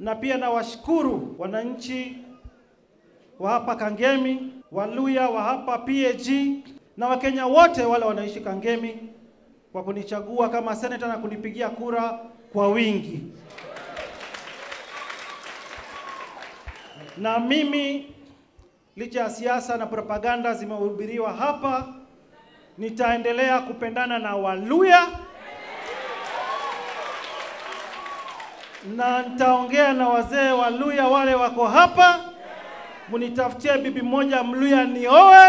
na pia nawashukuru wananchi wa hapa Kangemi, Waluya wa hapa PAG na Wakenya wote wale wanaishi Kangemi kwa kunichagua kama seneta na kunipigia kura kwa wingi. Na mimi licha ya siasa na propaganda zimehubiriwa hapa, nitaendelea kupendana na Waluya na nitaongea na wazee Waluya wale wako hapa, munitafutie bibi moja Mluya nioe.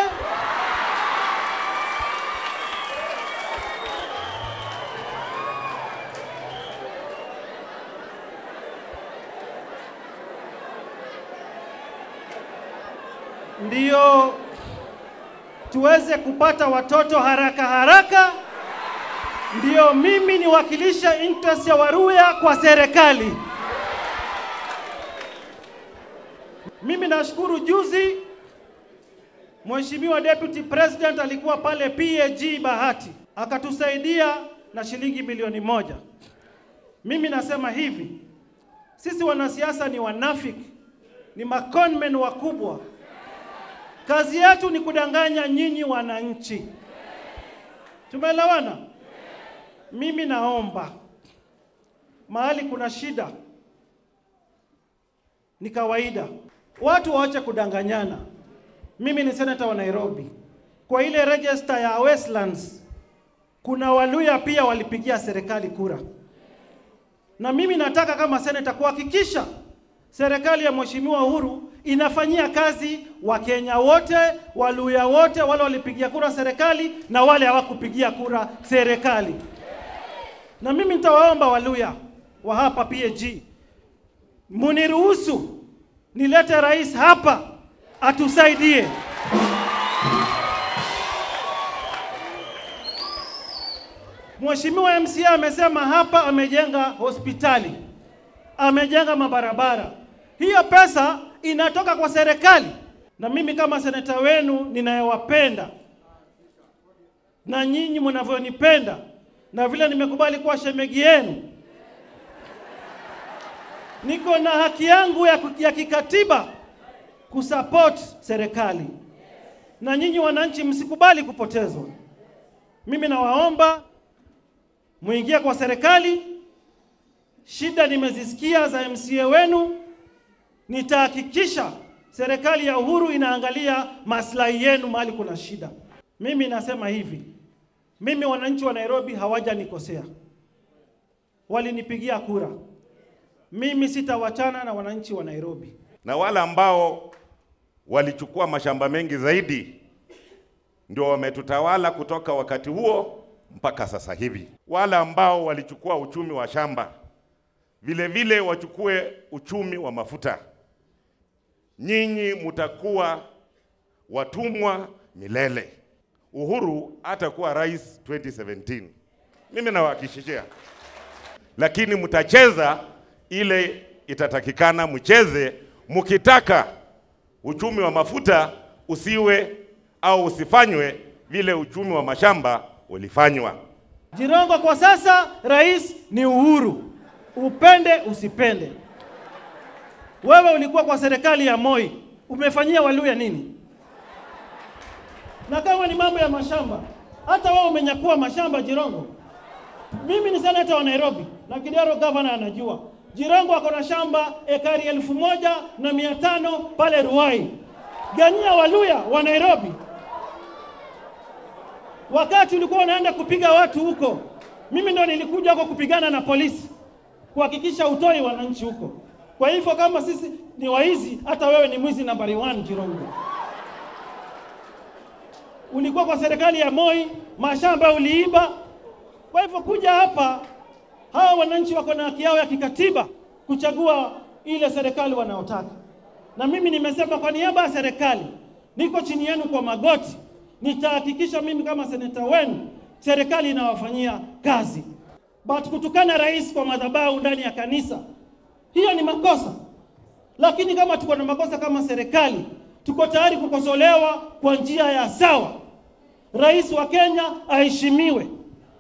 Ndiyo tuweze kupata watoto haraka haraka, ndiyo mimi niwakilishe interest ya Waluya kwa serikali. Mimi nashukuru juzi Mheshimiwa Deputy President alikuwa pale PAG Bahati akatusaidia na shilingi milioni moja. Mimi nasema hivi, sisi wanasiasa ni wanafiki, ni maconmen wakubwa. Kazi yetu ni kudanganya nyinyi wananchi. Tumeelewana? Mimi naomba mahali kuna shida ni kawaida, watu waache kudanganyana. Mimi ni seneta wa Nairobi, kwa ile register ya Westlands kuna Waluya pia walipigia serikali kura, na mimi nataka kama seneta kuhakikisha serikali ya Mheshimiwa Uhuru inafanyia kazi Wakenya wote, Waluya wote, wale walipigia kura serikali na wale hawakupigia kura serikali. Na mimi nitawaomba Waluya wa hapa PAG, muniruhusu nilete rais hapa atusaidie. Mheshimiwa MCA amesema hapa amejenga hospitali, amejenga mabarabara. Hiyo pesa inatoka kwa serikali, na mimi kama seneta wenu ninayewapenda na nyinyi mnavyonipenda na vile nimekubali kuwa shemegi yenu, niko na haki yangu ya, ya kikatiba kusupport serikali, na nyinyi wananchi msikubali kupotezwa. Mimi nawaomba muingie kwa serikali. Shida nimezisikia za MCA wenu, nitahakikisha serikali ya Uhuru inaangalia maslahi yenu mahali kuna shida. Mimi nasema hivi, mimi wananchi wa Nairobi hawajanikosea, walinipigia kura. Mimi sitawachana na wananchi wa Nairobi. na wale ambao walichukua mashamba mengi zaidi ndio wametutawala kutoka wakati huo mpaka sasa hivi. Wale ambao walichukua uchumi wa shamba vile vile wachukue uchumi wa mafuta. Nyinyi mutakuwa watumwa milele. Uhuru hatakuwa rais 2017, mimi nawahakikishia, lakini mtacheza ile itatakikana mcheze, mkitaka uchumi wa mafuta usiwe au usifanywe vile uchumi wa mashamba ulifanywa. Jirongo kwa sasa rais ni Uhuru, upende usipende. Wewe ulikuwa kwa serikali ya Moi, umefanyia Waluya nini? Na kama ni mambo ya mashamba, hata wewe umenyakua mashamba Jirongo. Mimi ni seneta wa Nairobi na Kidero gavana anajua. Jirongo ako na shamba ekari elfu moja na mia tano pale Ruai. Ganyia Waluya wa Nairobi. Wakati ulikuwa unaenda kupiga watu huko, mimi ndo nilikuja huko kupigana na polisi kuhakikisha utoi wananchi huko. Kwa hivyo kama sisi ni waizi, hata wewe ni mwizi nambari 1 Jirongo. Ulikuwa kwa serikali ya Moi, mashamba uliiba. Kwa hivyo kuja hapa, hawa wananchi wako na haki yao ya kikatiba kuchagua ile serikali wanaotaka, na mimi nimesema kwa niaba ya serikali, niko chini yenu kwa magoti, nitahakikisha mimi kama seneta wenu serikali inawafanyia kazi. But kutukana rais kwa madhabahu ndani ya kanisa, hiyo ni makosa. Lakini kama tuko na makosa kama serikali, tuko tayari kukosolewa kwa njia ya sawa. Rais wa Kenya aheshimiwe.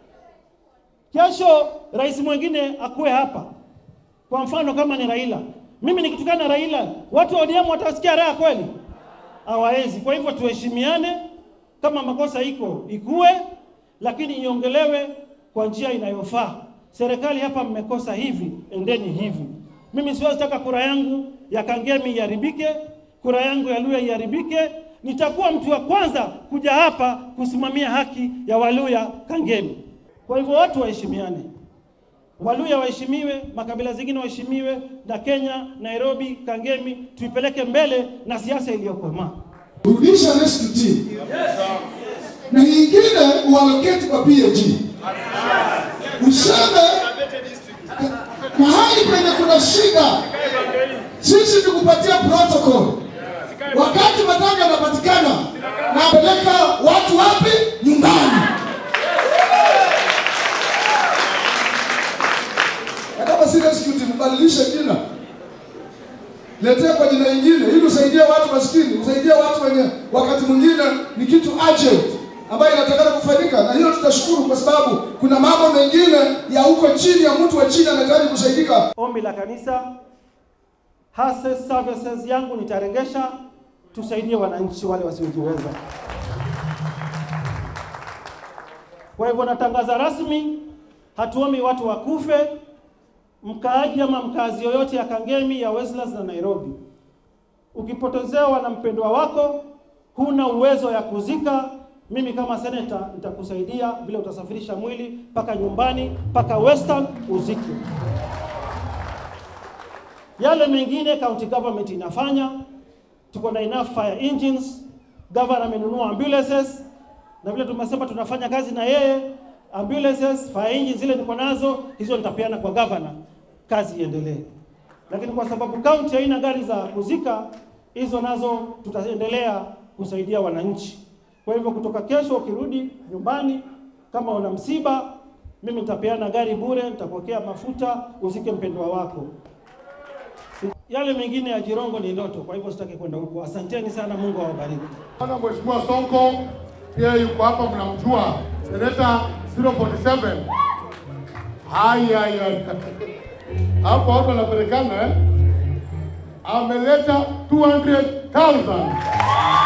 Kesho rais mwingine akuwe hapa, kwa mfano kama ni Raila, Mimi nikitukana Raila, watu wa ODM watasikia raha kweli? Hawawezi. Kwa hivyo tuheshimiane, kama makosa iko ikue, lakini iongelewe kwa njia inayofaa. Serikali hapa mmekosa hivi, endeni hivi. Mimi siwezi taka kura yangu ya Kangemi iharibike, kura yangu ya Luya iharibike. Nitakuwa mtu wa kwanza kuja hapa kusimamia haki ya Waluya Kangemi. Kwa hivyo watu waheshimiane, Waluya waheshimiwe, makabila zingine waheshimiwe, na Kenya, Nairobi, Kangemi tuipeleke mbele na siasa iliyokomaa. Rudisha rescue team. Na nyingine uallocate kwa PAG. Useme mahali penye kuna shida, sisi tukupatia protocol. Wakati matanga yanapatikana, napeleka watu wapi? Nyumbani. Na kama si rescue team, badilishe jina letea kwa jina lingine ili usaidie watu maskini, usaidie watu wenye wakati mwingine ni kitu urgent ambayo inatakana kufanyika, na hiyo tutashukuru kwa sababu kuna mambo mengine ya huko chini ya mtu wa chini anahitaji kusaidika. Ombi la kanisa, HASES services yangu nitarengesha, tusaidie wananchi wale wasiojiweza. Kwa hivyo natangaza rasmi, hatuombi watu wakufe, mkaaji ama mkazi yoyote ya Kangemi, ya Westlands na Nairobi, ukipotezewa na mpendwa wako, huna uwezo ya kuzika, mimi kama seneta nitakusaidia vile utasafirisha mwili mpaka nyumbani, mpaka Western uzike. Yale mengine county government inafanya, tuko na enough fire engines, governor amenunua ambulances, na vile tumesema tunafanya kazi na yeye, ambulances, fire engines zile niko nazo, hizo nitapeana kwa governor, kazi iendelee. Lakini kwa sababu county haina gari za kuzika, hizo nazo tutaendelea kusaidia wananchi. Kwa hivyo kutoka kesho ukirudi nyumbani, kama una msiba, mimi nitapeana gari bure, nitapokea mafuta, uzike mpendwa wako. Yale mengine ya Jirongo ni ndoto, kwa hivyo sitaki kwenda huko. Asanteni sana, Mungu awabariki. Bwana Mheshimiwa Sonko pia yuko hapa, mnamjua seneta 047. Haya, haya hapo watu wanapelekana eh? Ameleta 200,000